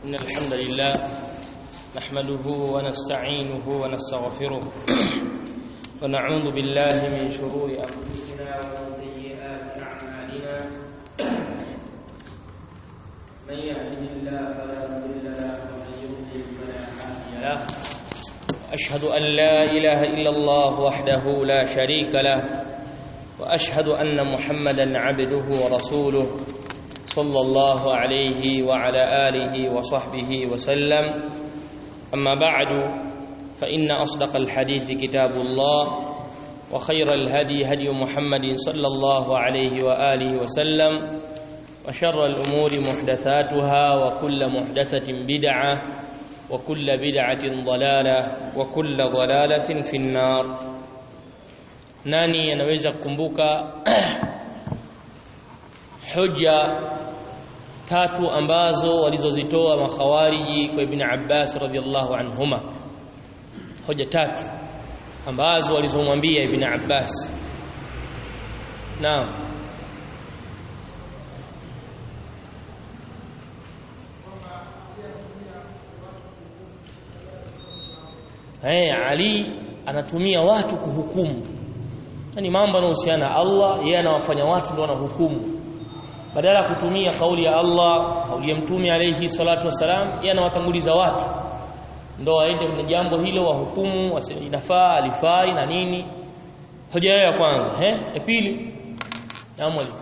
إن الحمد لله نحمده ونستعينه ونستغفره ونعوذ بالله من شرور أنفسنا ومن سيئات أعمالنا من يهده الله فلا مضل له ومن يضلل فلا هادي له وأشهد أن لا إله إلا الله وحده لا شريك له وأشهد أن محمدا عبده ورسوله صلى الله عليه وعلى آله وصحبه وسلم أما بعد فإن أصدق الحديث كتاب الله وخير الهدي هدي محمد صلى الله عليه وآله وسلم وشر الأمور محدثاتها وكل محدثة بدعة وكل بدعة ضلالة وكل ضلالة في النار nani anaweza kukumbuka hoja tatu ambazo walizozitoa makhawariji kwa Ibn Abbas radhiallahu anhuma hoja tatu ambazo walizomwambia Ibn Abbas naam Hey, Ali anatumia watu kuhukumu yani mambo yanayohusiana na Allah yeye anawafanya watu ndio wanahukumu badala ya kutumia kauli ya Allah kauli ya mtume alayhi salatu wasalam yeye anawatanguliza watu ndio waende kwenye jambo hilo wahukumu waseme inafaa alifai na nini hoja yao ya kwanza eh ya pili naam mwalimu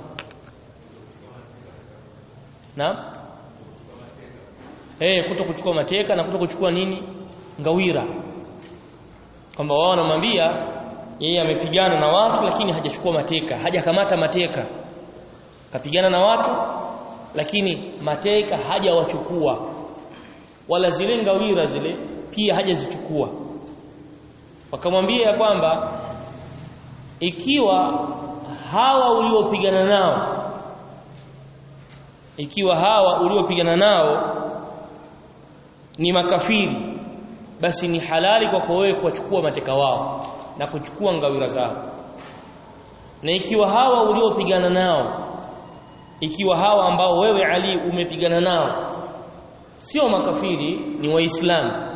naam eh kuto kuchukua mateka na kuto kuchukua nini ngawira kwamba wao wanamwambia yeye amepigana na watu lakini hajachukua mateka hajakamata mateka kapigana na watu lakini mateka hajawachukua wala zile ngawira zile pia hajazichukua wakamwambia ya kwamba ikiwa hawa uliopigana nao ikiwa hawa uliopigana nao ni makafiri basi ni halali kwako wewe kuwachukua mateka wao na kuchukua ngawira zao na ikiwa hawa uliopigana nao ikiwa hawa ambao wewe Ali umepigana nao sio makafiri ni waislamu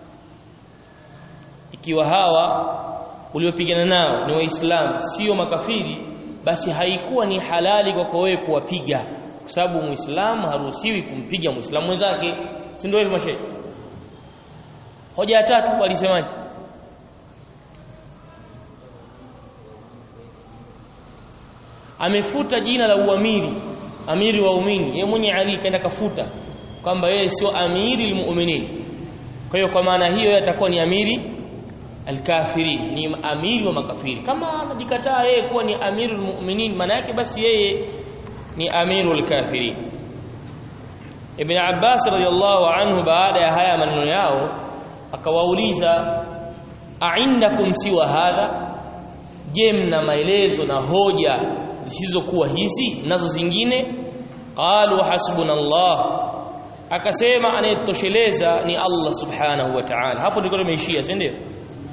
ikiwa hawa uliopigana nao ni waislamu sio makafiri basi haikuwa ni halali kwako wewe kuwapiga kwa sababu muislamu haruhusiwi kumpiga muislamu mwenzake si ndio hivyo mashehe hoja ya tatu walisemaje amefuta jina la uamiri amiri wa umini yeye mwenye Ali kaenda kafuta kwamba yeye sio amiri almu'minin kwa hiyo kwa maana hiyo atakuwa ni amiri alkafirin ni amiri wa makafiri kama anajikataa yeye kuwa ni amirul mu'minin maana yake basi yeye ni amirul kafirin Ibn Abbas radiyallahu anhu baada ya haya maneno yao akawauliza a'indakum siwa hadha je mna maelezo na hoja zisizokuwa hizi nazo zingine qalu hasbunallah akasema anayetosheleza ni Allah subhanahu wa ta'ala hapo ndiko tumeishia si ndio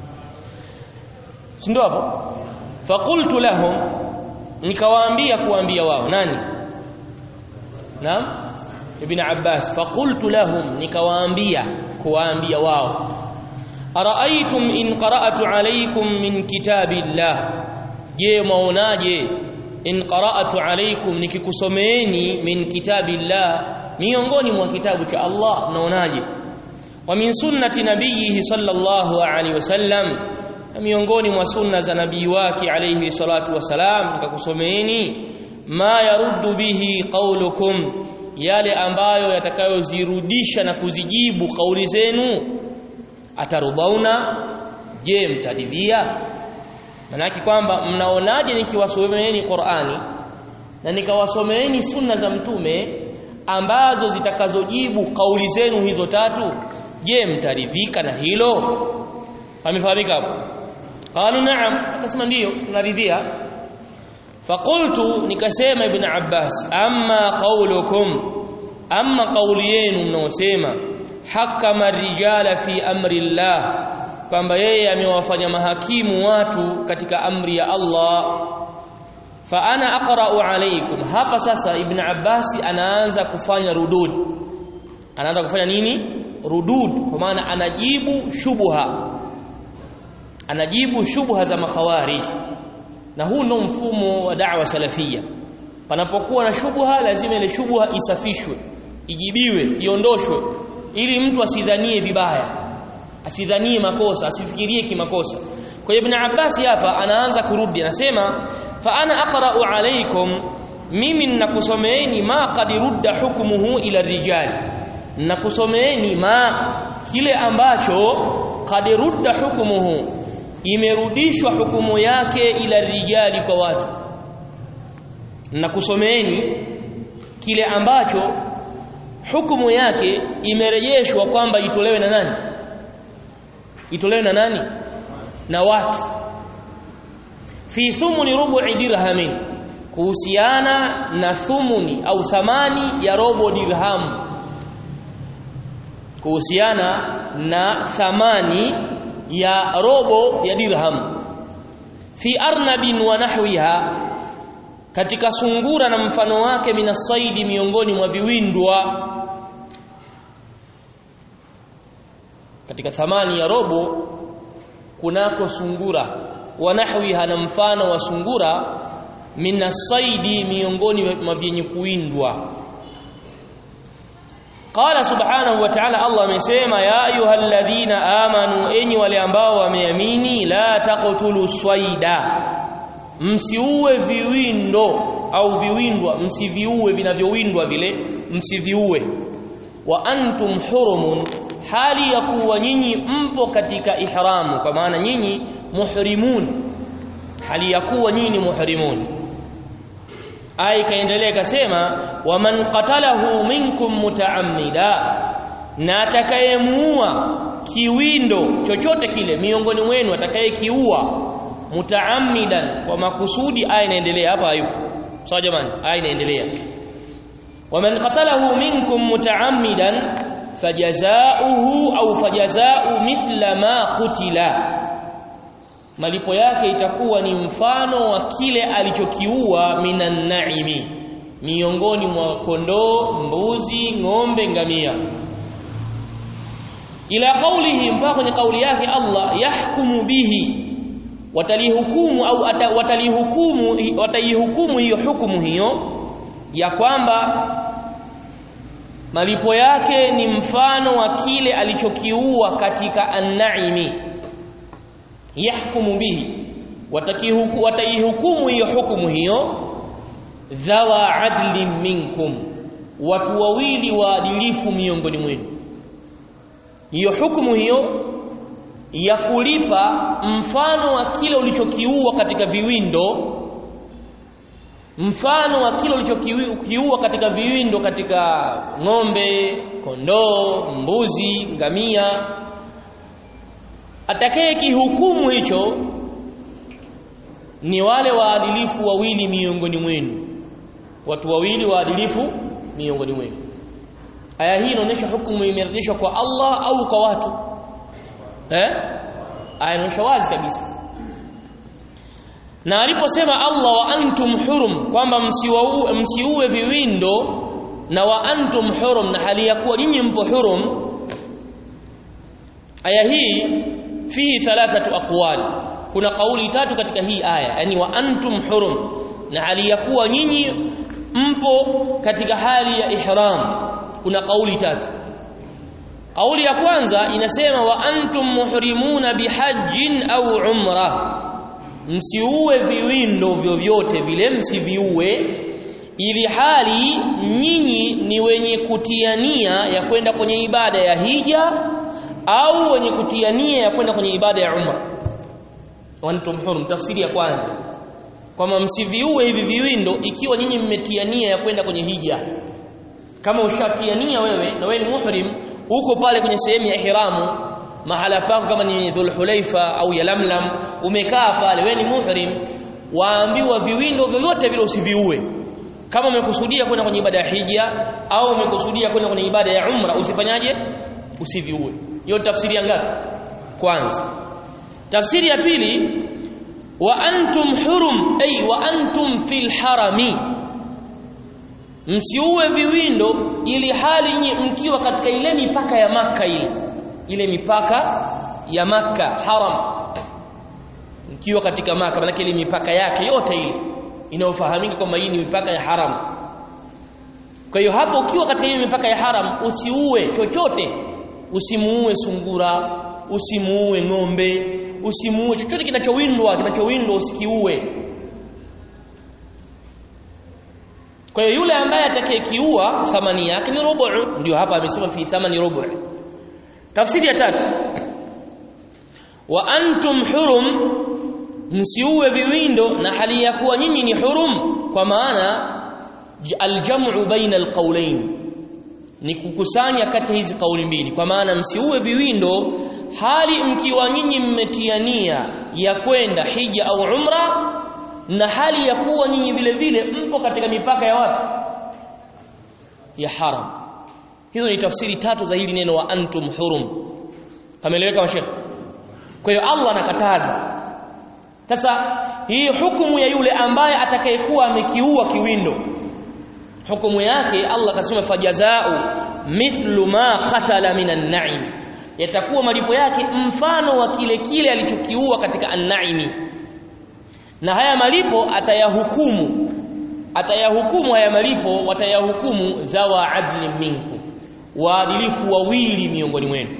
si ndio hapo faqultu lahum nikawaambia kuambia wao nani naam ibn abbas faqultu lahum nikawaambia kuwaambia wao araaitum in qara'tu alaykum min kitabillah je maonaje in qara'tu alaykum nikikusomeeni min kitabillah miongoni mwa kitabu cha Allah mnaonaje wa min sunnati nabiyhi sallallahu alaihi wasallam miongoni mwa sunna za nabii wake alayhi salatu wasalam nikakusomeeni ma yaruddu bihi qaulukum yale ambayo yatakayozirudisha na kuzijibu kauli zenu atarudauna je mtaridhia manaki kwamba mnaonaje nikiwasomeeni Qur'ani na nikawasomeeni sunna za mtume ambazo zitakazojibu kauli zenu hizo tatu je mtaridhika na hilo pamefahamika hapo qalu na'am akasema ndiyo tunaridhia faqultu nikasema ibn abbas amma qaulukum amma kauli yenu mnaosema hakama rijala fi amri llah kwamba yeye amewafanya mahakimu watu katika amri ya Allah fa ana aqra'u alaykum hapa sasa ibn abbas anaanza kufanya rudud anaanza kufanya nini rudud kwa maana anajibu shubha anajibu shubha za makhawarij na huu ndo mfumo wa da'wa salafia panapokuwa na shubha lazima ile shubha isafishwe ijibiwe iondoshwe ili mtu asidhanie vibaya asidhanie makosa asifikirie kimakosa kwa hiyo ibn Abbas hapa anaanza kurudi anasema fa ana aqra'u alaykum mimi ninakusomeeni ma qad rudda hukmuhu ila rijal ninakusomeeni ma kile ambacho qad rudda hukmuhu imerudishwa hukumu yake ila rijali kwa watu ninakusomeeni kile ambacho hukumu yake imerejeshwa kwamba itolewe na nani itolewe na nani na watu fi thumuni rubu'i dirhamin kuhusiana na thumuni au thamani ya robo dirham kuhusiana na thamani ya robo ya dirham fi arnabin wa nahwiha katika sungura na mfano wake minasaidi miongoni mwa viwindwa katika thamani ya robo kunako sungura wa nahwiha na mfano wa sungura minasaidi miongoni mwa vyenye kuwindwa qala subhanahu wa ta'ala Allah amesema ya ayyuhalladhina amanu enyi wale ambao wameamini la taqtulu swaida msiue viwindo au viwindwa msiviue vinavyowindwa vile msiviue wa antum hurumun hali ya kuwa nyinyi mpo katika ihramu kwa maana nyinyi muhrimun hali ya kuwa nyinyi ni muhrimun aya ikaendelea ikasema waman qatalahu minkum mutaammida na atakayemuua kiwindo chochote kile miongoni mwenu atakayekiua mutaammidan kwa makusudi aya inaendelea hapa hayupo sawa jamani aya inaendelea waman qatalahu minkum mutaammidan fajazaohu au fajazao mithla ma qutila malipo yake itakuwa ni mfano wa kile alichokiua minan naimi miongoni mwa kondoo mbuzi ng'ombe ngamia ila qawlihi mpaka kwenye kauli yake Allah yahkumu bihi watalihukumu au watalihukumu wataihukumu hiyo hukumu hiyo ya kwamba malipo yake ni mfano wa kile alichokiua katika an-naimi yahkumu bihi watakihuku wataihukumu hiyo hukumu hiyo dhawa adlin minkum watu wawili waadilifu miongoni mwenu hiyo hukumu hiyo ya kulipa mfano wa kile ulichokiua katika viwindo mfano wa kile ulichokiua katika viwindo katika ng'ombe kondoo mbuzi ngamia atakaye kihukumu hicho ni wale waadilifu wawili miongoni mwenu watu wawili waadilifu miongoni mwenu aya hii inaonyesha hukumu imerejeshwa kwa Allah au kwa watu eh aya inaonyesha wazi kabisa na aliposema Allah wa antum hurum kwamba msiue viwindo na wa antum hurum na hali ya kuwa nyinyi mpo hurum aya hii fihi thalathatu aqwali kuna kauli tatu katika hii aya yani wa antum hurum na hali ya kuwa nyinyi mpo katika hali ya ihram kuna kauli tatu kauli ya kwanza inasema wa antum muhrimuna bihajjin au umra msiue viwindo vyovyote vile msiviue ili hali nyinyi ni wenye kutiania ya kwenda kwenye ibada ya hija au wenye kutiania ya kwenda kwenye ibada ya umra wantum hurum tafsiri ya kwanza kwamba msiviue hivi viwindo ikiwa nyinyi mmetiania ya kwenda kwenye hija kama ushatiania wewe na wewe ni muhrim uko pale kwenye sehemu ya ihramu mahala pako kama ni dhulhulaifa au ya lamlam umekaa pale wewe ni muhrim waambiwa viwindo vyovyote vile usiviue kama umekusudia kwenda kwenye ibada ya hija au umekusudia kwenda kwenye ibada ya umra usifanyaje usiviue hiyo tafsiri ya ngapi kwanza tafsiri ya pili wa antum hurum ay wa antum fil harami msiue viwindo ili hali nyi mkiwa katika ile mipaka ya maka ile ile mipaka ya maka haram mkiwa katika maka maana ile mipaka yake yote ile inayofahamika kwamba hii ni mipaka ya haram kwa hiyo hapo ukiwa katika hiyo mipaka ya haram usiue chochote usimuue sungura usimuue ng'ombe usimuue chochote kinachowindwa kinachowindwa usikiue kwa hiyo yule ambaye atakayekiua thamani yake ni rubu ndio hapa amesema fi thamani rubu tafsiri ya tatu wa antum hurum msiue viwindo na hali ya kuwa nyinyi ni hurum kwa maana aljam'u baina alqawlain ni kukusanya kati hizi kauli mbili kwa maana msiue viwindo hali mkiwa nyinyi mmetiania ya kwenda hija au umra na hali ya kuwa nyinyi vile vile mpo katika mipaka ya wapi ya haram hizo ni tafsiri tatu za hili neno wa antum hurum pameeleweka mashekhe kwa hiyo Allah anakataza sasa hii hukumu ya yule ambaye atakayekuwa amekiua kiwindo hukumu yake Allah kasema fajazau mithlu ma qatala minan na'im yatakuwa malipo yake mfano wa kile kile alichokiua katika an-na'imi na haya malipo atayahukumu atayahukumu haya malipo watayahukumu zawa adli minkum waadilifu wawili miongoni mwenu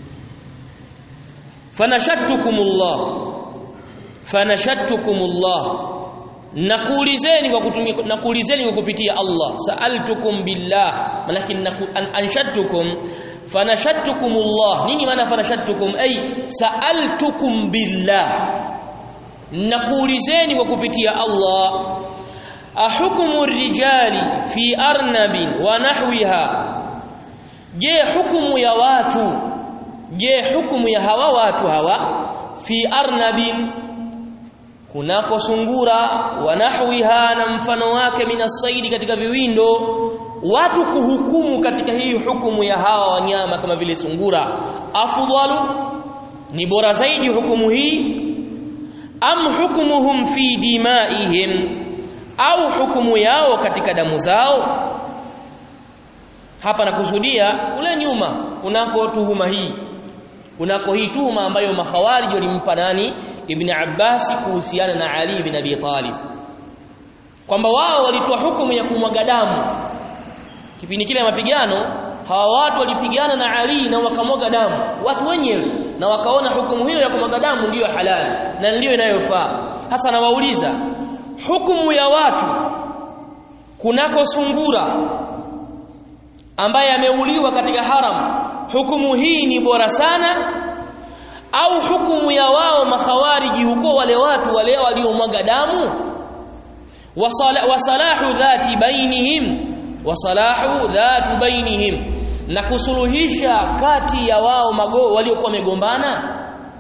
fanashattukumullah fanashattukumullah nakuulizeni kwa kutumia nakuulizeni kwa kupitia Allah sa'altukum billah malakin anshattukum fanashattukumullah nini maana fanashattukum ay sa'altukum billah nakuulizeni kwa kupitia Allah ahukumu rijali fi arnabin wa nahwiha je hukumu ya watu je hukumu ya hawa watu hawa fi arnabin kunako sungura wa nahwiha na mfano wake minasaidi katika viwindo watu kuhukumu katika hii hukumu ya hawa wanyama kama vile sungura afdalu ni bora zaidi hukumu hii am hukumuhum fi dimaihim au hukumu yao katika damu zao hapa nakusudia kule nyuma kunako tuhuma hii kunako hii tuhuma ambayo makhawarij walimpa nani ibn Abbas kuhusiana na Ali ibn Abi Talib kwamba wao walitoa hukumu ya kumwaga damu kipindi kile mapigano hawa watu walipigana na Ali na wakamwaga damu watu wenyewe na wakaona hukumu hiyo ya kumwaga damu ndiyo halali na ndiyo inayofaa hasa nawauliza hukumu ya watu kunako sungura ambaye ameuliwa katika haram hukumu hii ni bora sana au hukumu ya wao makhawariji huko wale watu wale waliomwaga damu wasalahu dhati bainihim wasalahu dhatu bainihim na kusuluhisha kati ya wao mago waliokuwa wamegombana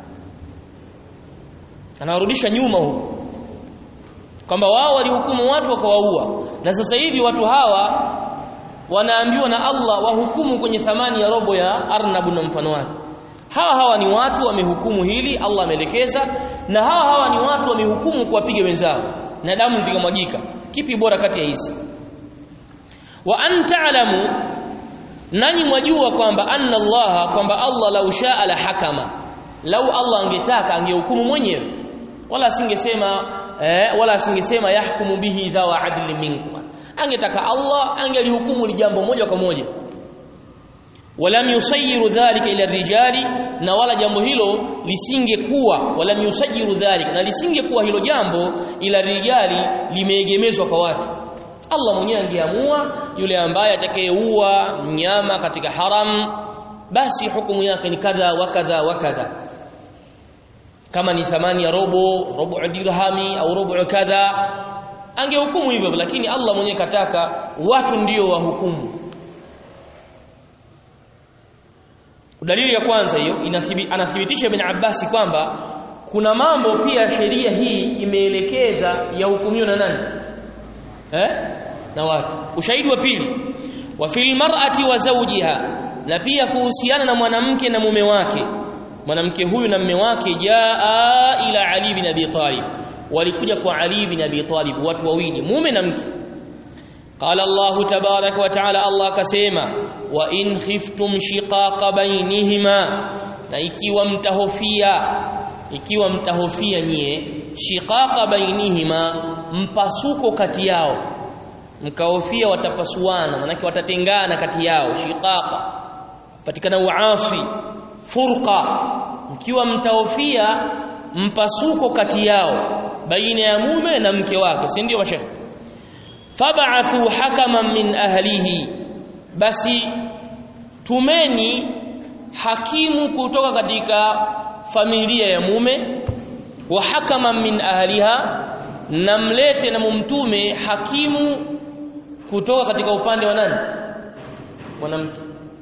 anawarudisha nyuma huko kwamba wao walihukumu watu wakawaua na sasa hivi watu hawa wanaambiwa na Allah wahukumu kwenye thamani ya robo ya arnabu na mfano wake hawa hawa ni watu wamehukumu hili Allah ameelekeza na hawa hawa ni watu wamehukumu kuwapiga wenzao na damu zikamwagika kipi bora kati ya hizi wa anta'lamu nanyi mwajua kwamba anna Allah kwamba Allah lau shaa la hakama lau Allah angetaka angehukumu mwenyewe wala asingesema eh, wala asingesema yahkumu bihi dhawa adli minkum angetaka Allah angelihukumu ni jambo moja kwa moja walam yusayiru dhalika ila rijali na wala jambo hilo lisingekuwa walam yusayiru dhalika na lisingekuwa hilo jambo ila rijali limeegemezwa kwa watu Allah mwenyewe angeamua yule ambaye atakayeua mnyama katika haram basi hukumu yake ni kadha wa kadha wa kadha kama ni thamani ya robo robo dirhami au robo kadha angehukumu hivyo lakini Allah mwenyewe kataka watu ndio wahukumu dalili ya kwanza hiyo anathibitisha ibn Abbas kwamba kuna mambo pia sheria hii imeelekeza ya hukumiwa na nani eh na watu ushahidi wa pili wa fil mar'ati wa zawjiha na pia kuhusiana na mwanamke na mume wake mwanamke huyu na mume wake jaa ila Ali ibn Abi Talib walikuja kwa Ali ibn Abi Talib watu wawili mume na mke قال الله تبارك وتعالى الله كسيما وإن خفتم شقاق بينهما na ikiwa mtahofia ikiwa mtahofia nyie shiqaqa bainihima mpasuko kati yao mkahofia watapasuana manake watatengana kati yao shiqaqa patikana uasi furqa mkiwa mtahofia mpasuko kati yao baina ya mume na mke wake si ndio mashekhe fab'athu hakaman min ahlihi basi tumeni hakimu kutoka katika familia ya mume wa hakaman min ahliha na mlete na mumtume hakimu kutoka katika upande wa nani mwanamke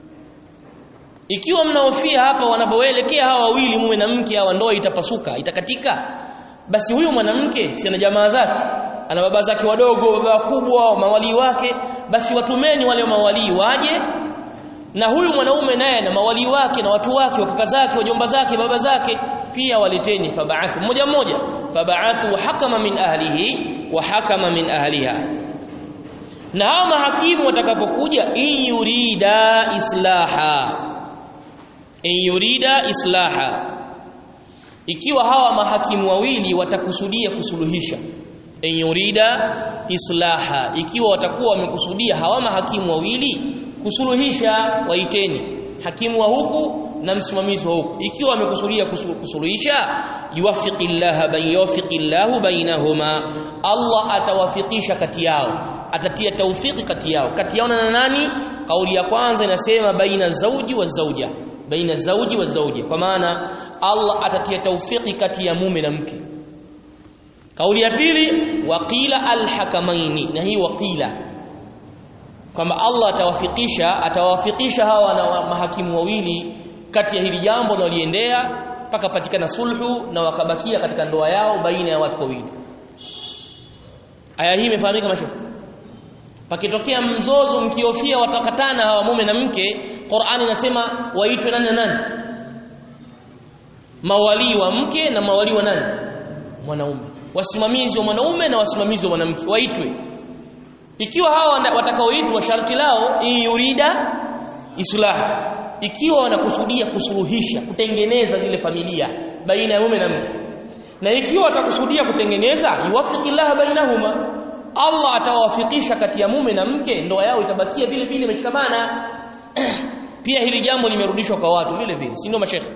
ikiwa mnaofia hapa wanapoelekea hawa wawili mume na mke hawa ndoa itapasuka itakatika basi huyu mwanamke si ana jamaa zake ana baba zake wadogo baba wakubwa mawalii wake basi watumeni wale mawalii waje na huyu mwanaume naye na mawalii wake na watu wake wakaka zake wajomba zake baba zake pia waleteni fab'athu mmoja mmoja fab'athu hakama min ahlihi wa hakama min ahliha na hao mahakimu watakapokuja in yurida islaha in yurida islaha ikiwa hawa mahakimu wawili watakusudia kusuluhisha in yurida islaha ikiwa watakuwa wamekusudia hawa mahakimu wawili kusuluhisha waiteni hakimu wa huku na msimamizi wa huku ikiwa wamekusudia kusuluhisha yuwafiqillah bain yuwafiqillahu bainahuma Allah atawafikisha kati yao atatia taufiki kati yao kati yao na nani kauli ya kwanza inasema baina zauji wa zauja baina zauji wa zauja kwa maana Allah atatia taufiki kati ya mume na mke kauli ya pili waqila alhakamaini na hii waqila kwamba Allah atawafikisha atawafikisha hawa na mahakimu wawili kati ya hili jambo waliendea mpaka patikana sulhu na wakabakia katika ndoa yao baina ya watu wawili aya hii imefahamika mashuhuri pakitokea mzozo mkiofia watakatana hawa mume na mke Qur'ani inasema waitwe nani na nani mawali wa mke na mawali wa nani mwanaume wasimamizi wa mwanaume na wasimamizi wa mwanamke waitwe ikiwa hawa watakaoitwa sharti lao in yurida islah ikiwa wanakusudia kusuluhisha kutengeneza zile familia baina ya mume na mke na ikiwa watakusudia kutengeneza yuwafiqillah bainahuma Allah atawafikisha kati ya mume na mke ndoa yao itabakia vile vile imeshikamana pia hili jambo limerudishwa kwa watu vile vile si ndio mashekhe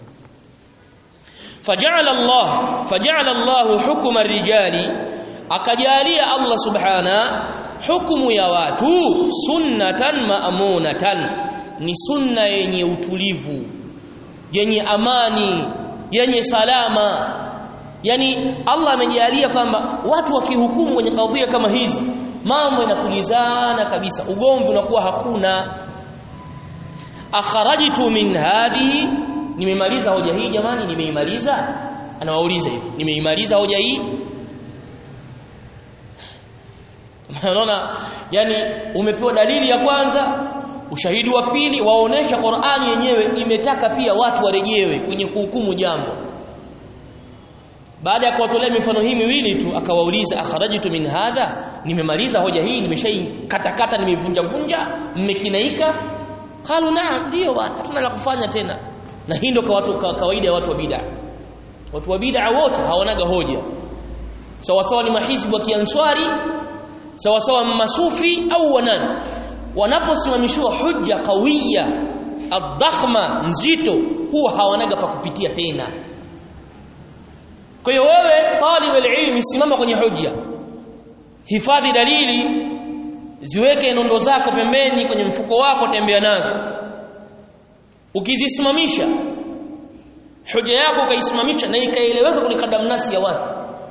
faja'ala Allah faja'ala Allah hukuma ar-rijali akajalia Allah subhana hukumu ya watu sunnatan ma'munatan ni sunna yenye utulivu yenye amani yenye salama yani Allah amejalia kwamba watu wakihukumu kwenye kadhia kama hizi mambo yanatulizana kabisa ugomvi unakuwa hakuna akharajtu min hadhihi nimemaliza hoja hii jamani nimeimaliza anawauliza hivi nimeimaliza hoja hii unaona yani umepewa dalili ya kwanza ushahidi wa pili waonesha Qur'ani yenyewe imetaka pia watu warejewe kwenye kuhukumu jambo baada ya kuwatolea mifano hii miwili tu akawauliza akharajtu min hadha nimemaliza hoja hii nimeshaikatakata nimevunja vunja mmekinaika qalu naam ndio bwana hatuna la kufanya tena na hii ndio kwa watu kawaida ya watu wa bid'a watu wa bid'a wote hawanaga hoja sawa sawa ni mahizbu wa kianswari sawa sawa masufi au wanani wanaposimamishiwa hujja kawiya adhakhma nzito huwa hawanaga pa kupitia tena kwa hiyo wewe talib ilmi simama kwenye hujja hifadhi dalili ziweke nondo zako pembeni kwenye mfuko wako tembea nazo ukizisimamisha hoja yako ukaisimamisha na ikaeleweka kwenye kadamnasi ya watu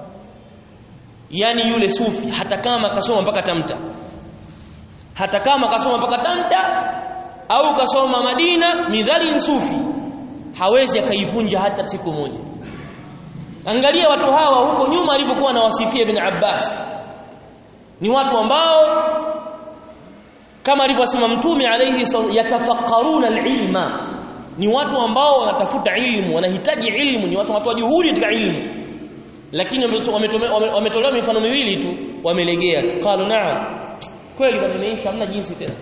yani yule sufi hata kama kasoma mpaka tamta hata kama kasoma mpaka tamta au kasoma Madina midhali sufi hawezi akaivunja hata siku moja angalia watu hawa huko nyuma alivyokuwa na wasifia ibn Abbas ni watu ambao kama alivyosema mtume alayhi yatafakkaruna alilma ni watu ambao wanatafuta ilmu wanahitaji ilmu ni watu watu juhudi katika ilmu lakini wametolewa mifano miwili tu wamelegea tu qalu na'am kweli bwana imeisha hamna jinsi tena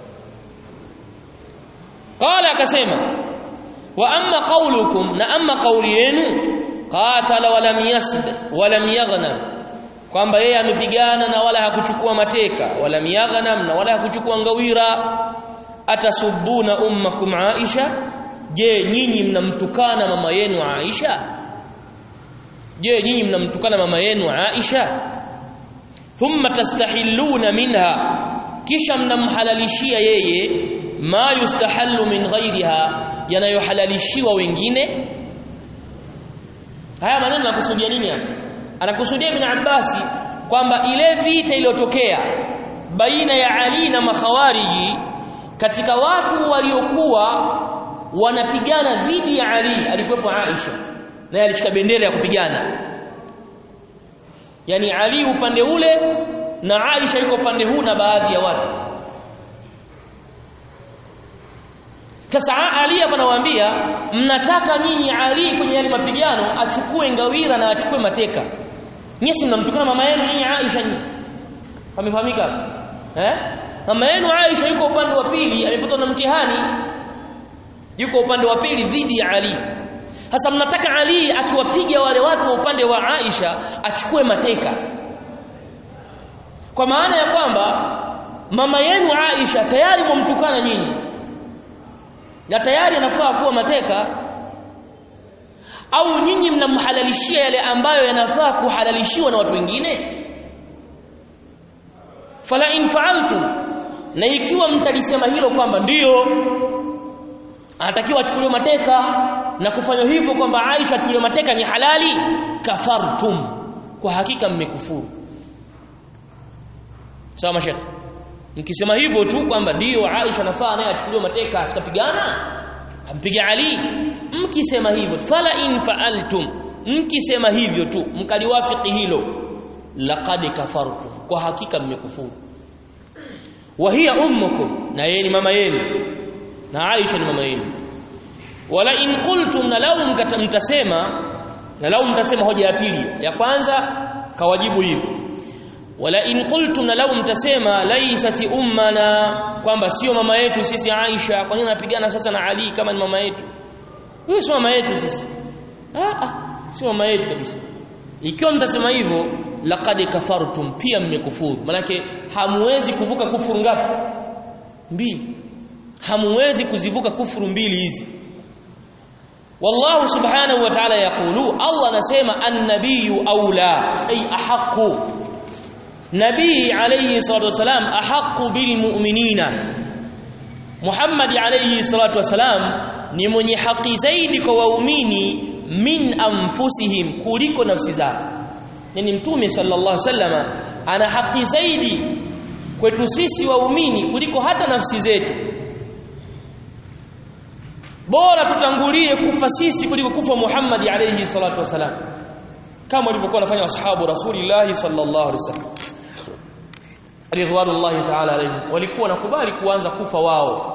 qala akasema wa amma qawlukum na amma qawli yenu qatala wa lam yasd wa lam yaghnam kwamba yeye amepigana na wala hakuchukua mateka wala miyaghnam na wala hakuchukua ngawira atasubuna ummakum Aisha je nyinyi mnamtukana mama yenu Aisha je nyinyi mnamtukana mama yenu Aisha thumma tastahilluna minha kisha mnamhalalishia yeye ma yustahallu min ghairiha yanayohalalishiwa wengine haya maneno nakusudia nini hapa anakusudia ibn Abbasi kwamba ile vita iliyotokea baina ya Ali na makhawariji katika watu waliokuwa wanapigana dhidi ya Ali alikuwepo Aisha naye alishika bendera ya kupigana yani Ali upande ule na Aisha yuko upande huu na baadhi ya watu sasa Ali hapa anawaambia mnataka nyinyi Ali kwenye yale mapigano achukue ngawira na achukue mateka nyinyi mnamtukana mama yenu nyinyi Aisha nyinyi pamefahamika eh mama yenu Aisha yuko upande wa pili amepatwa na mtihani yuko upande wa pili dhidi ya Ali sasa mnataka Ali akiwapiga wale watu wa upande wa Aisha achukue mateka kwa maana ya kwamba mama yenu Aisha tayari mumtukana nyinyi na tayari anafaa kuwa mateka au nyinyi mnamhalalishia yale ambayo yanafaa kuhalalishiwa na watu wengine fala in fa'altum na ikiwa mtalisema hilo kwamba ndiyo anatakiwa achukuliwe mateka na kufanya hivyo kwamba Aisha achukuliwe mateka ni halali kafartum kwa hakika mmekufuru sawa mashekhe mkisema hivyo tu kwamba ndiyo Aisha nafaa naye achukuliwe mateka asikapigana ampiga Ali mkisema hivyo fala in fa'altum mkisema hivyo tu mkaliwafiki hilo laqad kafartum kwa hakika mmekufuru wa hiya ummukum na yeye ni mama yenu na Aisha ni mama yenu wala in qultum na lau mtasema na lau mtasema hoja ya pili ya kwanza kawajibu hivyo wala in qultum na lau mtasema laisati ummana kwamba sio mama yetu sisi Aisha kwa nini anapigana sasa na Ali kama ni mama yetu huyo sio mama yetu sisi ah ah sio mama yetu kabisa ikiwa mtasema hivyo laqad kafartum pia mmekufuru manake hamuwezi kuvuka kufuru ngapi mbili hamuwezi kuzivuka kufuru mbili hizi wallahu subhanahu wa ta'ala yaqulu Allah anasema an-nabiyyu aula ay ahqqu nabii alayhi salatu wasalam ahqqu bil mu'minina Muhammad alayhi salatu wasalam ni mwenye haki zaidi kwa waumini min anfusihim kuliko nafsi zao yani mtume sallallahu alaihi wasallam ana haki zaidi kwetu sisi waumini kuliko hata nafsi zetu bora tutangulie kufa sisi kuliko kufa Muhammad alayhi salatu wasalam kama walivyokuwa wanafanya washabu rasulillah sallallahu alaihi wasallam ridwanullahi ta'ala alayhim walikuwa nakubali kuanza kufa wao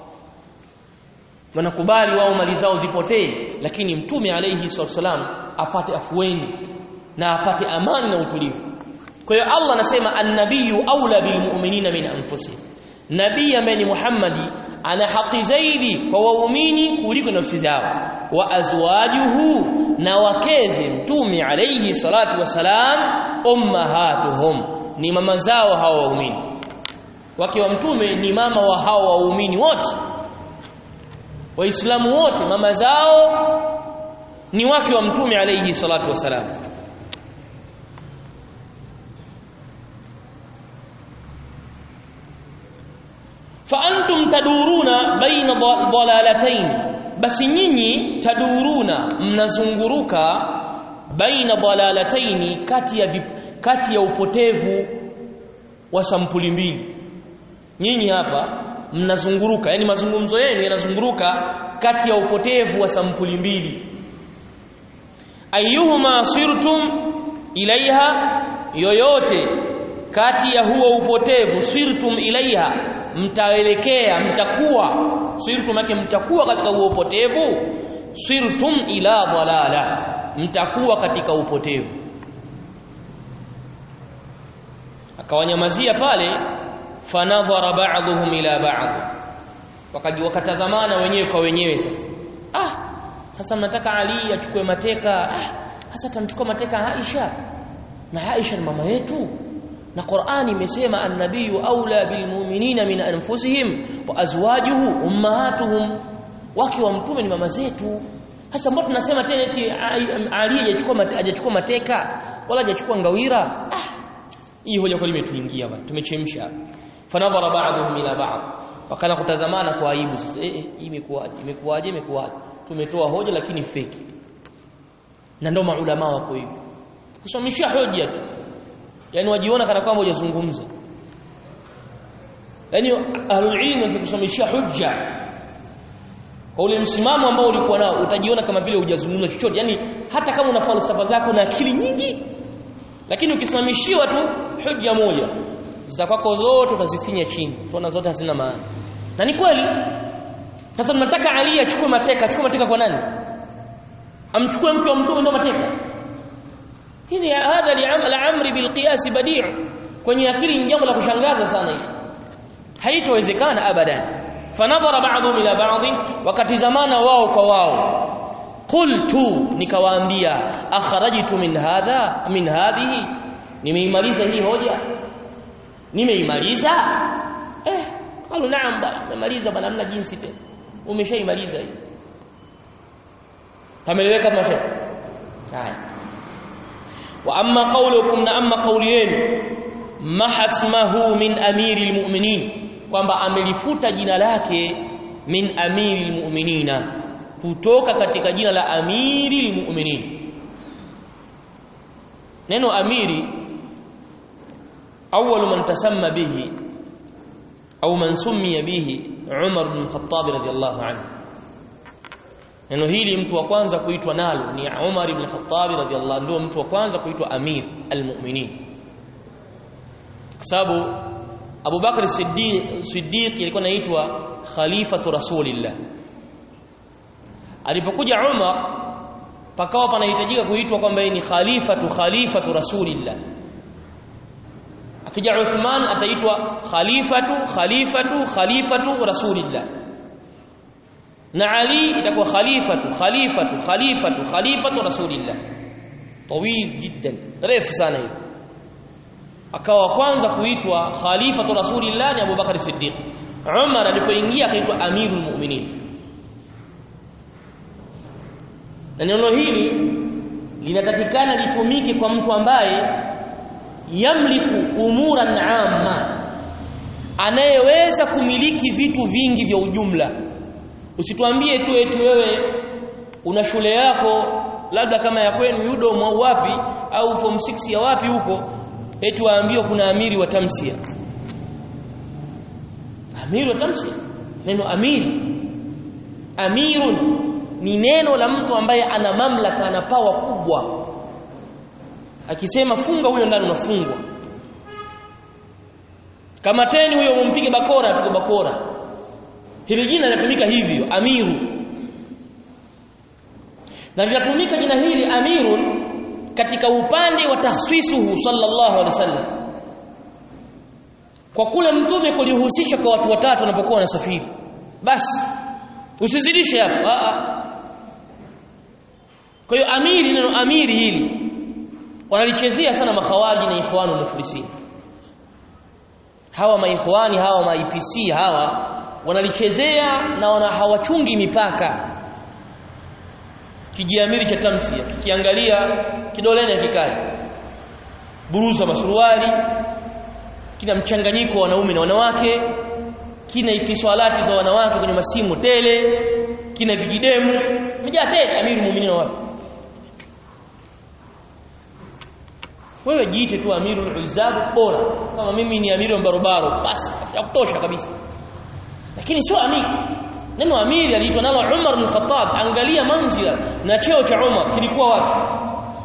wanakubali wao mali zao zipotee lakini mtume alayhi salatu wasalam apate afueni na apate amani na utulivu kwa hiyo Allah anasema annabiyyu aula bilmu'minina min anfusihim nabii ambaye ni Muhammadi ana haki zaidi kwa waumini kuliko nafsi zao wa azwajuhu na wakeze mtume alayhi salatu wasalam ummahatuhum ni mama zao hao waumini wake wa mtume ni mama wa hao waumini wote waislamu wote mama zao ni wake wa mtume alayhi salatu wasalam فانتم تدورون بين ضلالتين basi nyinyi taduruna mnazunguruka baina dalalataini kati ya vip, kati ya upotevu wa sampuli mbili nyinyi hapa mnazunguruka yani mazungumzo yenu yanazunguruka kati ya upotevu wa sampuli mbili ayuhuma sirtum ilaiha yoyote kati ya huo upotevu sirtum ilaiha mtaelekea mtakuwa sirtum yake mtakuwa katika huo upotevu sirtum ila dalala mtakuwa katika upotevu akawanyamazia pale fanadhara ba'dhum ila ba'd wakaji wakatazamana wenyewe kwa wenyewe sasa ah sasa mnataka Ali achukue mateka ah sasa tamchukua mateka Aisha na Aisha ni mama yetu na Qur'ani imesema an-nabiyyu aula bilmu'minina min anfusihim wa azwajuhu ummahatuhum wake wa mtume ni mama zetu sasa mbona tunasema tena eti Ali hajachukua hajachukua mateka wala hajachukua ngawira ah hii hoja kweli imetuingia bwana tumechemsha fanadhara ba'dhum ila ba'd wakana kutazamana kwa aibu sasa eh hii imekuwaje imekuwaje imekuwaje tumetoa hoja lakini feki na ndio maulama wako hivi kusomesha hoja tu yani wajiona kana kwamba hujazungumza yani ahlul ilm wakikusomesha hujja kwa ule msimamo ambao ulikuwa nao utajiona kama vile hujazungumza chochote yani hata kama una falsafa zako na akili nyingi lakini ukisimamishiwa tu hujja moja za kwako zote utazifinya chini tuona zote hazina maana na ni kweli sasa tunataka Ali achukue mateka achukue mateka kwa nani amchukue mke wa mtume ndio mateka hili hadha li'amal amri bilqiyas badi' kwenye akili ni jambo la kushangaza sana hili haitowezekana abadan fanadhara ba'dhum ila ba'd wakatizamana wao kwa wao qultu nikawaambia akharajtu min hadha min hadhihi nimeimaliza hii hoja nimeimaliza eh qalu naam bana nimemaliza bana hamna jinsi tena umeshaimaliza hii pameleweka mashe haya wa amma qawlukum na amma qawli yenu mahasmahu min amiri almu'minin kwamba amelifuta jina lake min amiri almu'minina kutoka katika jina la amiri almu'minin neno amiri awwal man tasamma bihi au man summiya bihi Umar bin Khattab radiyallahu anhu neno hili mtu wa kwanza kuitwa nalo ni Umar ibn Khattab radhiallahu ndio mtu wa kwanza kuitwa Amir al-Mu'minin kwa sababu Abu Bakr Siddiq Siddiq alikuwa anaitwa Khalifatu Rasulillah alipokuja Umar pakawa panahitajika kuitwa kwamba ni Khalifatu Khalifatu Rasulillah akija Uthman ataitwa Khalifatu Khalifatu Khalifatu Rasulillah na Ali itakuwa khalifatu khalifatu khalifatu khalifatu rasulillah tawil jiddan refu sana hiyo akawa kwanza kuitwa khalifatu rasulillah ni Abu Bakar Siddiq Umar alipoingia akaitwa amirul mu'minin na neno hili linatakikana litumike kwa mtu ambaye yamliku umuran amma anayeweza kumiliki vitu vingi vya ujumla usituambie tu eti wewe una shule yako labda kama ya kwenu Udom au wapi au form 6 ya wapi huko eti waambiwa kuna amiri wa tamsia amiri wa tamsia neno amiri amirun ni neno la mtu ambaye ana mamlaka ana pawa kubwa akisema funga huyo ndani unafungwa kama teni huyo umpige bakora apige bakora hili jina linatumika hivyo amiru na linatumika jina hili amirun katika upande wa tahsisuhu sallallahu alaihi wasallam kwa kule mtume kulihusisha kwa watu watatu wanapokuwa wanasafiri basi usizidishe hapo a a kwa hiyo amiri neno amiri hili wanalichezea sana makhawaji na ikhwanu muflisini hawa maikhwani hawa ma IPC hawa wanalichezea na wana hawachungi mipaka kijiamiri cha tamsia kikiangalia kidoleni akikai buruza masuruali kina mchanganyiko wa wanaume na wanawake kina itiswalati za wanawake kwenye masimu tele kina vijidemu mjaa tele amiru muumini wapi wewe jiite tu amiru uzabu bora kama mimi ni amiru barobaro basi ya kutosha kabisa lakini sio amiri neno amiri aliitwa nalo Umar bin Khattab angalia manzila na cheo cha Umar kilikuwa wapi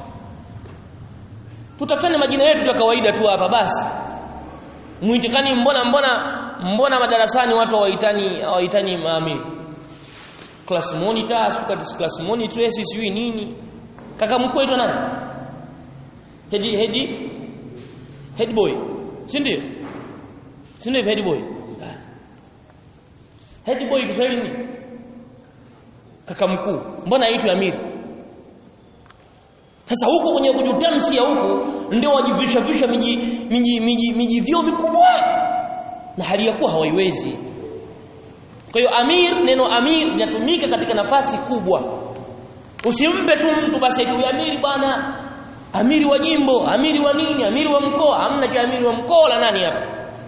tutafanya majina yetu ya kawaida tu hapa basi muitikani mbona mbona mbona madarasani watu hawaitani hawaitani maamiri class monitor suka class monitor sijui nini kaka mkuu aitwa nani head head head boy si ndio si ndio head boy head boy Kiswahili ni kaka mkuu mbona aitwe amiri sasa huko kwenye kujutamsia huko ndio wajivisha visha miji miji miji miji vyo mikubwa na hali ya kuwa hawaiwezi kwa hiyo amir neno amir linatumika katika nafasi kubwa usimpe tu mtu basi eti amiri bwana amiri wa jimbo amiri wa nini amiri wa mkoa hamna cha amiri wa mkoa la nani hapa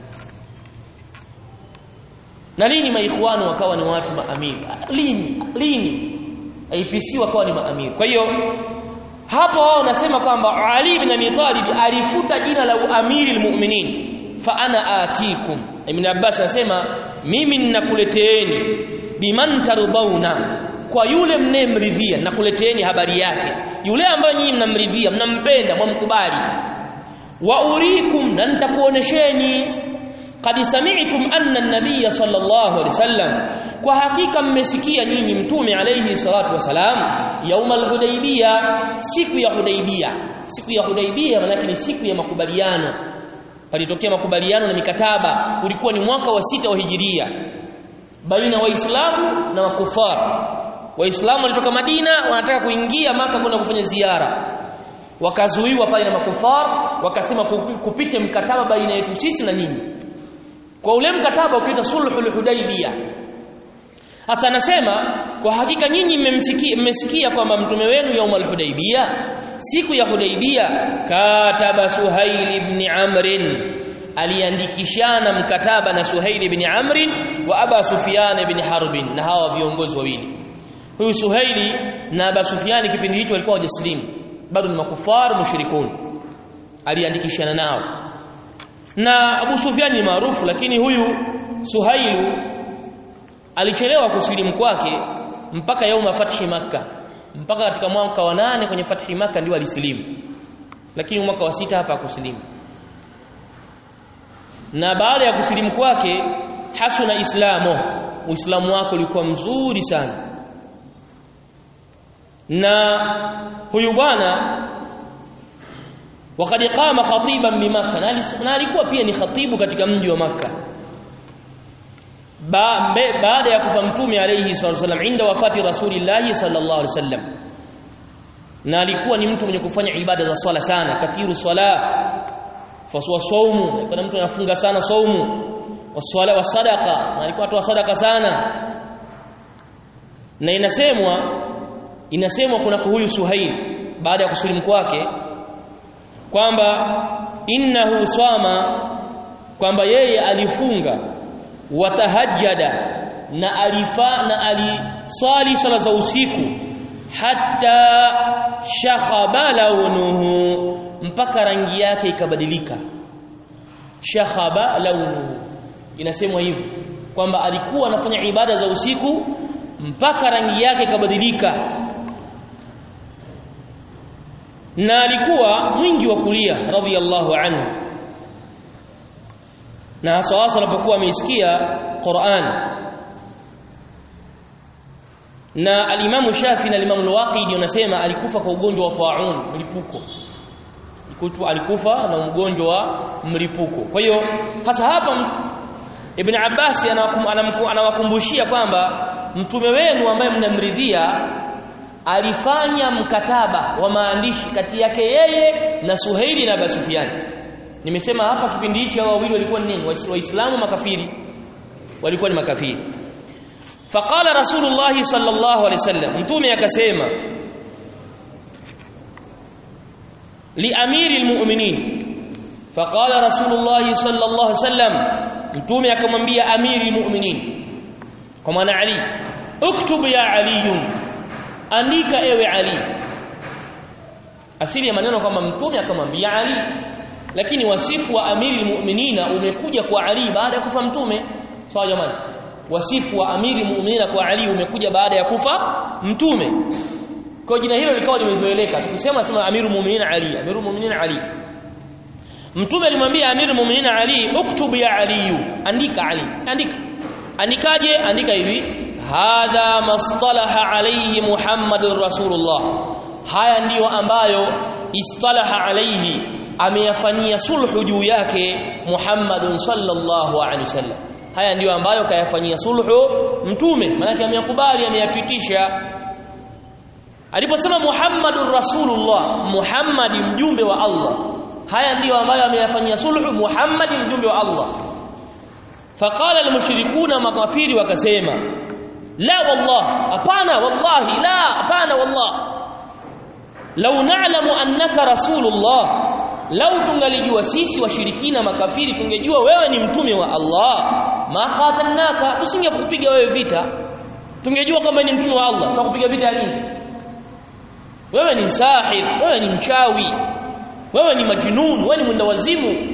na lini maikhwanu wakawa ni watu maamiri lini lini IPC wakawa ni maamiri kwa hiyo hapo wao wanasema kwamba Ali ibn Abi Talib alifuta jina la uamiri almu'minin fa ana atikum Ibn Abbas anasema mimi ninakuleteeni biman tardhauna kwa yule mnemridhia nakuleteeni habari yake yule ambaye nyinyi mnamridhia mnampenda mwamkubali wa urikum na nitakuonesheni qad sami'tum anna an-nabiy sallallahu alaihi wasallam kwa hakika mmesikia nyinyi mtume alayhi salatu wasalam yauma al-hudaybiyah siku ya hudaybiyah siku ya hudaybiyah maana ni siku ya makubaliano palitokea makubaliano na mikataba ulikuwa ni mwaka wa sita wa hijiria baina waislamu na makufar waislamu walitoka Madina wanataka kuingia maka kwenda kufanya ziara wakazuiwa pale na makufar wakasema kupite mkataba baina yetu sisi na nyinyi kwa ule mkataba ukiita sulhul hudaybiyah hasa anasema kwa hakika nyinyi mmemsikia mmesikia kwamba mtume wenu yaumul hudaybiyah siku ya hudaybiyah kataba suhail ibn amr aliandikishana mkataba na suhail ibn amr wa aba sufyan ibn harb na hawa viongozi wawili huyu suhaili na aba sufyan kipindi hicho walikuwa wajaslimu bado ni makufar mushrikun aliandikishana nao na Abu Sufyan ni maarufu lakini huyu Suhailu alichelewa kusilimu kwake mpaka yauma fathi maka mpaka katika mwaka wa nane kwenye fathi maka ndio alisilimu lakini mwaka wa sita hapa kusilimu na baada ya kusilimu kwake hasuna islamo uislamu wake ulikuwa mzuri sana na huyu bwana wakati qama khatiban bi makkah na alikuwa pia ni khatibu katika mji wa makkah ba, baada ya kufa mtume alayhi sallallahu wasallam inda wafati rasulillahi sallallahu alaihi wasallam na alikuwa ni mtu mwenye kufanya ibada za swala sana kathiru swala faswa saumu kuna mtu anafunga sana saumu waswala wa sadaqa na alikuwa atoa sadaqa sana na inasemwa inasemwa kuna huyu Suhail baada ya kusilimu kwake kwamba innahu swama kwamba yeye alifunga watahajjada na alifa na aliswali swala za usiku hatta shakhaba launuhu mpaka rangi yake ikabadilika shakhaba launuhu inasemwa hivyo kwamba alikuwa anafanya ibada za usiku mpaka rangi yake ikabadilika na alikuwa mwingi wa kulia radhiyallahu anhu na hasa hasa alipokuwa ameisikia Qur'an na alimamu Shafi na alimamu Al-Waqidi wanasema alikufa kwa ugonjwa wa ta'un mlipuko Ikutu alikufa na ugonjwa wa mlipuko kwa hiyo hasa hapa Ibn Abbas anawakumbushia kwamba mtume wenu ambaye mnamridhia alifanya mkataba wa maandishi kati yake yeye na Suhaili na Basufyan nimesema hapa kipindi hichi hao wawili walikuwa ni nini waislamu makafiri walikuwa ni makafiri faqala rasulullah sallallahu alaihi wasallam mtume akasema li amiri almu'minin faqala rasulullah sallallahu alaihi wasallam mtume akamwambia amiri almu'minin kwa maana ali uktub ya ali andika ewe ali asili ya maneno kwamba mtume akamwambia ali lakini wasifu wa amiri mu'minina umekuja kwa Ali baada ya kufa mtume sawa jamani wasifu wa amiri mu'minina kwa Ali umekuja baada ya kufa mtume kwa jina hilo likawa limezoeleka tukisema sema amiru mu'minina Ali amiru mu'minina Ali mtume alimwambia amiru mu'minina Ali uktubu ya Ali andika Ali andika andikaje andika hivi hadha mastalaha alayhi muhammadur rasulullah haya ndiyo ambayo istalaha alayhi ameyafanyia sulhu juu yake Muhammadun sallallahu alaihi wasallam haya ndiyo ambayo kayafanyia sulhu mtume maana ameyakubali ameyapitisha aliposema Muhammadur Rasulullah Muhammadi mjumbe wa Allah haya ndiyo ambayo ameyafanyia sulhu Muhammadi mjumbe wa Allah faqala almushrikuna makafiri wakasema la wallah hapana wallahi la hapana wallah law na'lamu annaka rasulullah lau tungalijua sisi washirikina makafiri tungejua wewe ni mtume wa Allah ma qatalnaka tusingekupiga wewe vita tungejua kama ni mtume wa Allah tutakupiga vita nini wewe ni sahir wewe ni mchawi wewe ni majnun wewe ni mwenda wazimu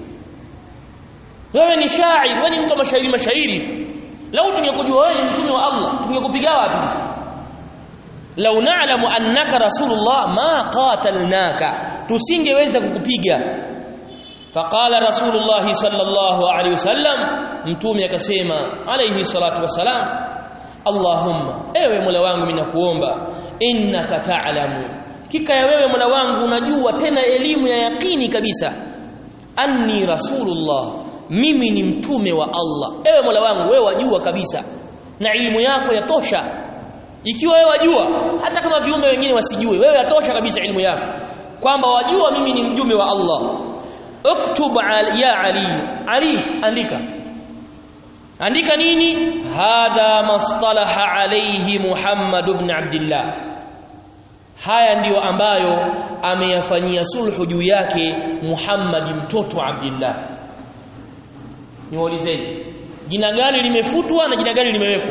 wewe ni shair wewe ni mtu wa mashairi mashairi lau tungekujua wewe ni mtume wa Allah tungekupiga wapi lau na'lamu annaka rasulullah ma qatalnaka tusingeweza kukupiga faqala rasulullah sallallahu alaihi wasallam mtume akasema alayhi salatu wasalam allahumma ewe mola wangu ninakuomba innaka ta'lamu kika ya wewe mola wangu unajua tena elimu ya yakini kabisa anni rasulullah mimi ni mtume wa Allah ewe mola wangu wewe wajua kabisa na elimu yako yatosha ikiwa wewe wajua hata kama viumbe wengine wasijue wewe yatosha kabisa elimu yako kwamba wajua mimi ni mjumbe wa Allah uktub ya ali ali andika andika nini hadha mastalaha alayhi muhammad ibn abdullah haya ndiyo ambayo ameyafanyia sulhu juu yake muhammad mtoto wa abdullah niwaulizeni jina gani limefutwa na jina gani limewekwa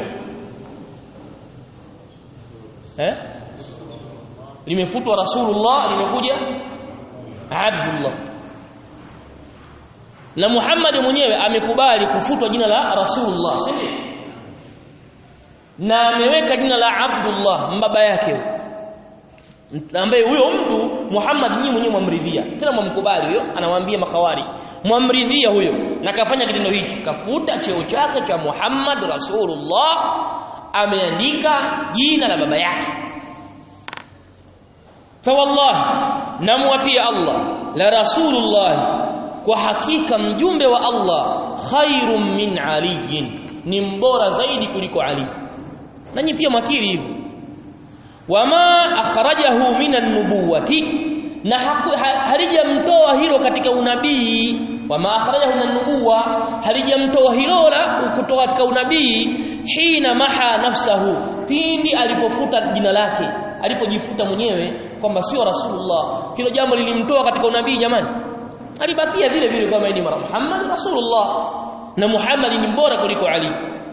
eh limefutwa rasulullah limekuja abdullah na Muhammad mwenyewe amekubali kufutwa jina la rasulullah sivyo na ameweka jina la abdullah mbaba yake ambaye huyo mtu Muhammad nyinyi mwenyewe mwamridhia tena mwamkubali huyo anawaambia makhawari mwamridhia huyo na kafanya kitendo hichi kafuta cheo chake cha Muhammad rasulullah ameandika jina la baba yake fawallahi namwapia Allah la rasulullah kwa hakika mjumbe wa Allah khairum min aliyin ni mbora zaidi kuliko Ali nanyi pia makiri hivyo wama akhrajahu minan nubuwati na halijamtoa hilo katika unabii wama akhrajahu minan nubuwa halijamtoa hilo la kutoka katika unabii hina maha nafsahu pindi alipofuta jina lake alipojifuta mwenyewe kwamba sio rasulullah hilo jambo lilimtoa katika unabii jamani alibakia vile vile kama ni Muhammad rasulullah na Muhammad ni bora kuliko Ali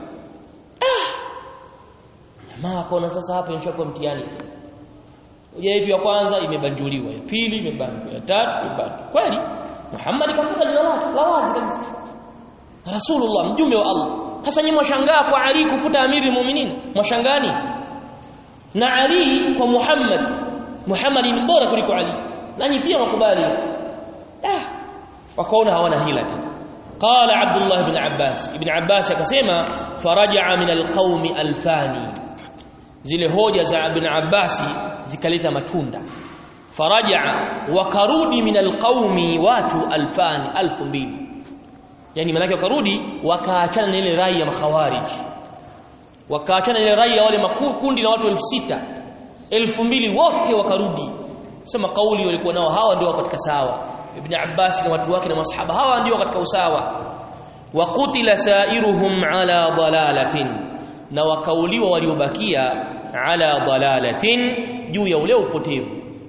jamaa akaona sasa hapa inshakuwa mtihani hoja yetu ya kwanza imebanjuliwa ya pili imebanjuliwa ya tatu imebanjuliwa kweli Muhammad kafuta jina lake la wazi kabisa Rasulullah mjumbe wa Allah sasa nyinyi mwashangaa kwa Ali kufuta amiri muuminin mwashangani na Ali kwa Muhammad Muhammad ni bora kuliko Ali nanyi pia wakubali ah wakaona hawana hila tena قال عبد الله بن عباس ابن عباس akasema faraja min alqaumi alfani zile hoja za ibn Abbas zikaleta matunda faraja wakarudi min alqaumi watu alfani alfu mbili yani manake wakarudi wakaachana na ile rai ya makhawarij wakaachana na ile rai ya wale makundi na watu elfu sita elfu mbili wote wakarudi sema kauli walikuwa nao hawa ndio katika sawa ibn Abbas na watu wake na masahaba hawa ndio katika usawa wa qutila sairuhum ala dalalatin na wakauliwa waliobakia ala dalalatin juu ya ule upotevu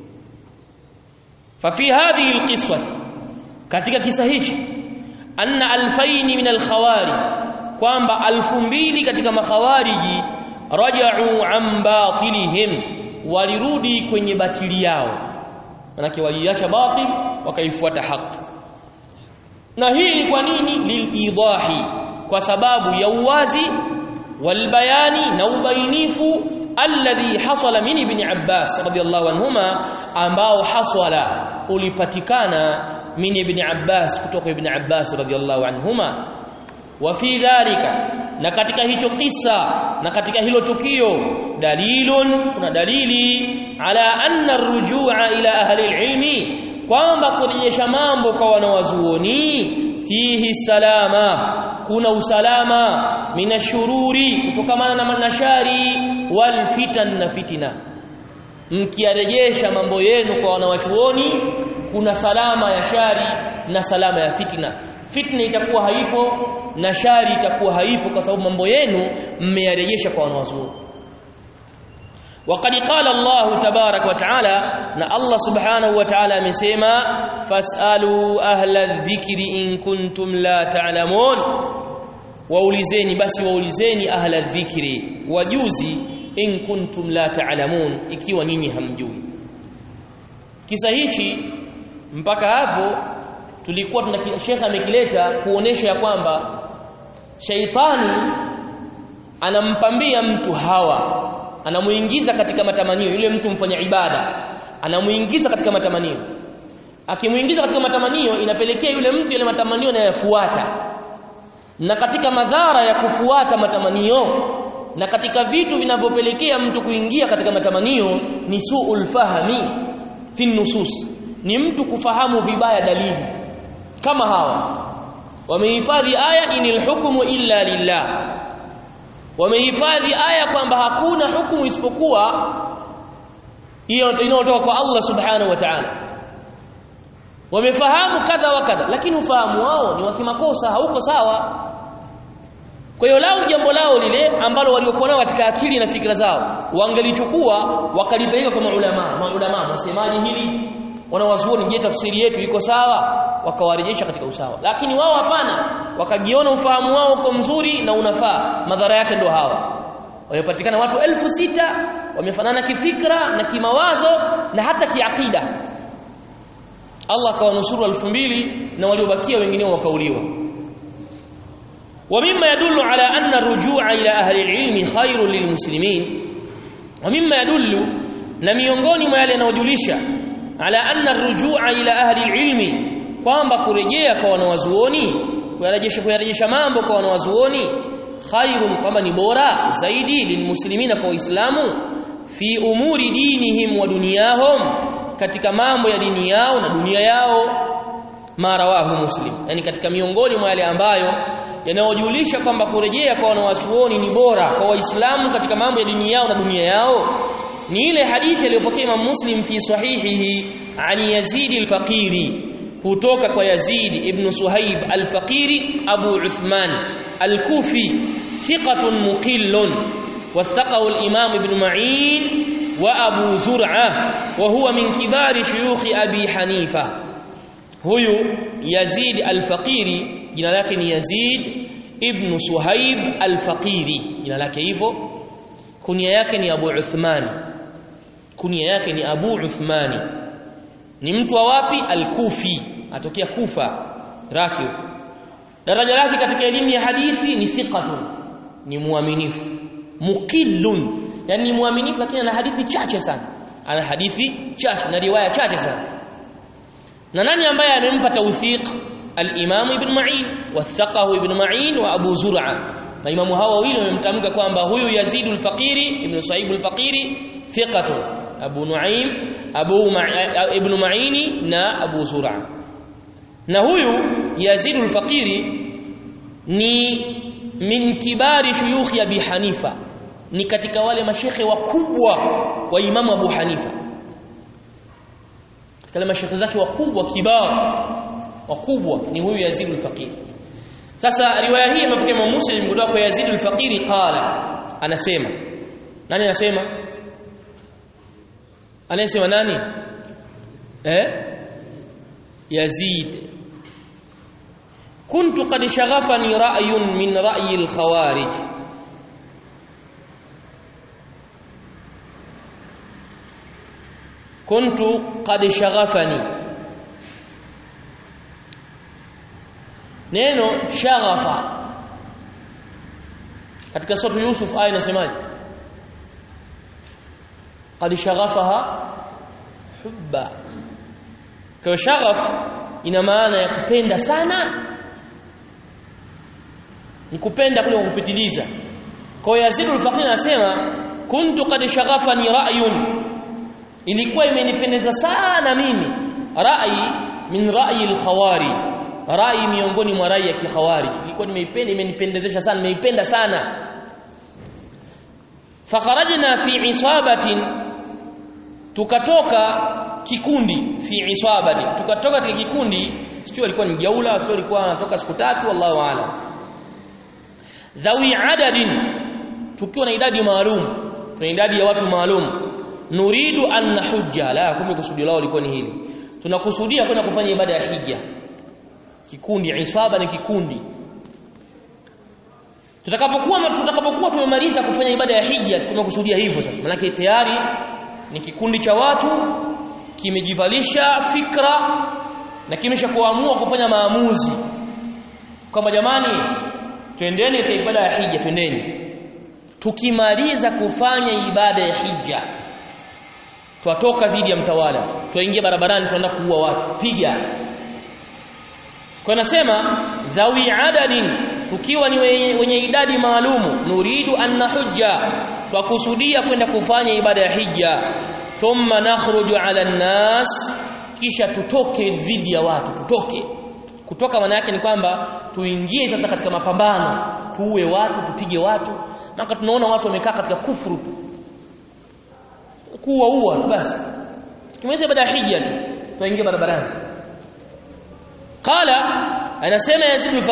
fa fi hadhihi alqiswa katika kisa hichi anna alfaini min alkhawari kwamba alfu mbili katika makhawariji raja'u an batilihim walirudi kwenye batili yao manake waliacha batil wakaifuata haki na hii ni kwa nini lilidahi kwa sababu ya uwazi walbayani na ubainifu alladhi hasala min ibn Abbas radiyallahu anhuma ambao hasala ulipatikana min ibn Abbas kutoka ibn Abbas radiyallahu anhuma wa fi dhalika na katika hicho kisa na katika hilo tukio dalilun kuna dalili ala anna arrujua ila ahli alilmi kwamba kurejesha mambo kwa wanawazuoni fihi salama kuna usalama minashururi kutokamana na manashari wal fitan na fitina mkiarejesha mambo yenu kwa wanawachuoni kuna salama ya shari na salama ya fitna fitna itakuwa haipo na shari itakuwa haipo kwa sababu mambo yenu mmeyarejesha kwa wanawazuoni وقد قال الله تبارك وتعالى ان الله سبحانه وتعالى amesema fasalu ahla dhikri in kuntum la ta'lamun waulizeni basi waulizeni ahla dhikri wajuzi in kuntum la ta'lamun ikiwa nyinyi hamjui kisa hichi mpaka hapo tulikuwa tuna shekha amekileta kuonesha ya kwamba shaitani anampambia mtu hawa anamuingiza katika matamanio yule mtu mfanya ibada anamuingiza katika matamanio akimuingiza katika matamanio inapelekea yule mtu yale matamanio anayafuata na katika madhara ya kufuata matamanio na katika vitu vinavyopelekea mtu kuingia katika matamanio ni suul fahmi fi nusus ni mtu kufahamu vibaya dalili kama hawa wamehifadhi aya inil hukmu illa lillah wamehifadhi aya kwamba hakuna hukumu isipokuwa hiyo inayotoka kwa Allah subhanahu wa ta'ala wamefahamu kadha wa kadha lakini ufahamu wao ni wa kimakosa hauko sawa kwa hiyo lao jambo lao lile ambalo waliokuwa nao katika akili na fikra zao wangelichukua wakalipeleka kwa maulama maulama wasemaje hili wanawazuoni je tafsiri yetu iko sawa wakawarejesha katika usawa lakini wao hapana wakajiona ufahamu wao uko mzuri na unafaa madhara yake ndo hawa wamepatikana watu elfu sita wamefanana kifikra na kimawazo na hata kiakida Allah akawanusuru elfu mbili na waliobakia wengine wakauliwa ومما يدل على أن الرجوع إلى أهل العلم خير للمسلمين ومما يدل نميونغوني ما يلي نوجلشا على أن الرجوع إلى أهل العلم kwamba kurejea kwa wanawazuoni kuyarejesha kuyarejesha mambo kwa wanawazuoni khairun kwamba ni bora zaidi lilmuslimina kwa waislamu fi umuri dinihim wa dunyahum katika mambo ya dini yao na dunia yao marawahu muslim yani katika miongoni mwa yale ambayo yanayojulisha kwamba kurejea kwa wanawachuoni ni bora kwa waislamu katika mambo ya dini yao na dunia yao ni ile hadithi aliyopokea Imam Muslim fi sahihihi ani Yazid al-Faqiri kutoka kwa Yazid ibn Suhaib al-Faqiri Abu Uthman al-Kufi thiqatun muqillun wathaqahu al-Imam ibn Ma'in wa Abu Zur'ah wa huwa min kibari shuyukh Abi Hanifa huyu Yazid al-Faqiri jina lake ni Yazid ibn Suhaib al-Faqiri jina lake hivyo kunia yake ni Abu Uthman kunia yake ni Abu Uthmani ni mtu wa wapi al-Kufi atokea Kufa rakib daraja lake katika elimu ya hadithi ni thiqatun ni muaminifu muqillun yani ni muaminifu lakini ana hadithi chache sana ana hadithi chache na riwaya chache sana na nani ambaye amempa tawthiq al-Imam Ibn Ma'in wathaqahu Ibn Ma'in wa Abu Zur'a maimamu hawa wawili wamemtamka kwamba huyu Yazid al-Faqiri Ibn Sa'ib al-Faqiri thiqatu Abu Nu'aym Abu Ibn Ma'ini na Abu Zur'a na huyu Yazid al-Faqiri ni min kibari shuyukh Abi Hanifa ni katika wale mashekhe wakubwa wa Imamu Abu Hanifa katika mashekhe zake wakubwa kibao wakubwa ni huyu Yazid al-Faqir sasa riwaya hii imepokea Imam Muslim kutoka kwa Yazid al-Faqir qala anasema nani anasema anasema nani eh Yazid كنت قد شغفني رأي من رأي الخوارج كنت قد شغفني neno shaghafa katika sura Yusuf aya inasemaje qad shaghafaha hubba kwa shaghaf ina maana ya kupenda sana ni kupenda kule kupitiliza kwa Yazid al-Faqir anasema kuntu qad shaghafani ra'yun ilikuwa imenipendeza sana mimi rai min rai al-khawari rai miongoni mwa rai ya kikhawari ilikuwa nimeipenda imenipendezesha sana nimeipenda sana fakharajna fi isabatin tukatoka kikundi fi isabati tukatoka katika kikundi sio alikuwa ni jaula sio alikuwa anatoka siku tatu wallahu aalam dhawi adadin tukiwa na idadi maalum tuna idadi ya watu maalum nuridu an nahujja la kumbe kusudio lao lilikuwa ni hili tunakusudia kwenda kufanya ibada ya hija kikundi isaba ni kikundi tutakapokuwa tutakapokuwa tumemaliza kufanya ibada ya hija tumekusudia hivyo sasa maana tayari ni kikundi cha watu kimejivalisha fikra na kimesha kuamua kufanya maamuzi kwamba jamani twendeni katika ibada ya hija twendeni tukimaliza kufanya ibada ya hija twatoka dhidi ya mtawala twaingia barabarani tunaenda kuua watu piga kwa nasema dhawi adadin tukiwa ni wenye idadi maalumu nuridu an nahujja twakusudia kwenda kufanya ibada ya hija thumma nakhruju ala nnas kisha tutoke dhidi ya watu tutoke kutoka maana yake ni kwamba tuingie sasa katika mapambano tuue watu tupige watu maka tunaona watu wamekaa katika kufuru kuua ua basi tumeweza ibada ya hija tu tuingie barabarani qala anasema yazid